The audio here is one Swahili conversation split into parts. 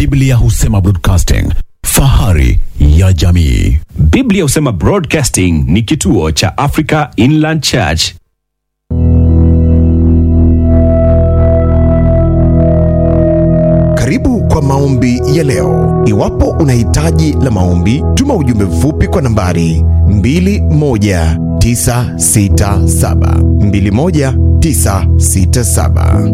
Biblia husema broadcasting, fahari ya jamii. Biblia husema Broadcasting ni kituo cha Africa Inland Church. Karibu kwa maombi ya leo. Iwapo una hitaji la maombi, tuma ujumbe mfupi kwa nambari 21967 21967.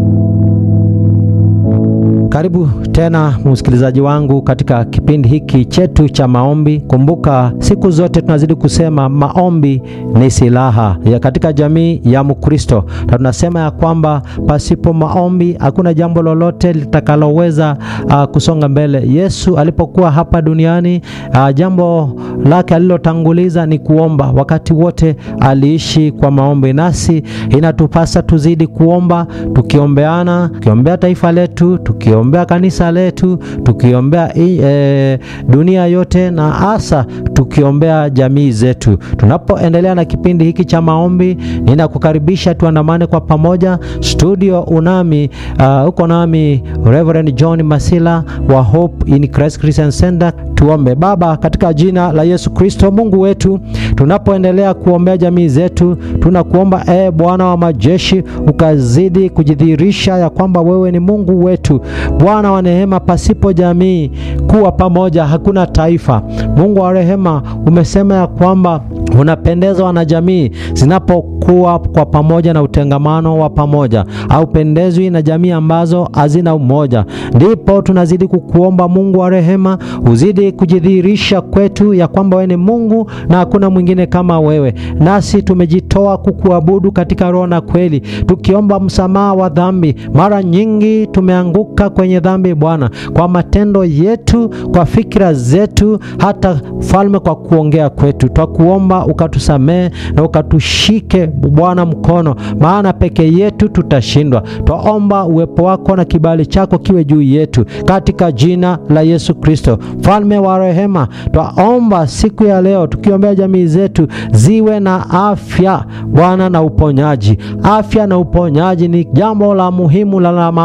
Karibu tena msikilizaji wangu katika kipindi hiki chetu cha maombi. Kumbuka siku zote tunazidi kusema maombi ni silaha ya katika jamii ya Mkristo, na tunasema ya kwamba pasipo maombi hakuna jambo lolote litakaloweza uh, kusonga mbele. Yesu alipokuwa hapa duniani uh, jambo lake alilotanguliza ni kuomba. Wakati wote aliishi kwa maombi, nasi inatupasa tuzidi kuomba, tukiombeana, tukiombea taifa letu, tukiombea kanisa letu, tukiombea e, dunia yote na hasa tukiombea jamii zetu. Tunapoendelea na kipindi hiki cha maombi, ninakukaribisha tuandamane kwa pamoja. Studio unami uh, uko nami Reverend John Masila wa Hope in Christ Christian Center. Tuombe. Baba, katika jina la Yesu Kristo, Mungu wetu, tunapoendelea kuombea jamii zetu, tunakuomba e Bwana wa majeshi, ukazidi kujidhihirisha ya kwamba wewe ni Mungu wetu, Bwana wa rehema. Pasipo jamii kuwa pamoja, hakuna taifa. Mungu wa rehema, umesema ya kwamba unapendezwa na jamii zinapokuwa kwa pamoja na utengamano wa pamoja, haupendezwi na jamii ambazo hazina umoja. Ndipo tunazidi kukuomba Mungu wa rehema, uzidi kujidhihirisha kwetu ya kwamba wewe ni Mungu na hakuna mwingine kama wewe, nasi tumejitoa kukuabudu katika roho na kweli, tukiomba msamaha wa dhambi. Mara nyingi tumeanguka kwenye dhambi Bwana, kwa matendo yetu, kwa fikira zetu, hata falme, kwa kuongea kwetu. Twakuomba ukatusamehe na ukatushike Bwana mkono, maana peke yetu tutashindwa. Twaomba uwepo wako na kibali chako kiwe juu yetu, katika jina la Yesu Kristo, mfalme wa rehema. Twaomba siku ya leo tukiombea jamii zetu ziwe na afya Bwana na uponyaji. Afya na uponyaji ni jambo la muhimu la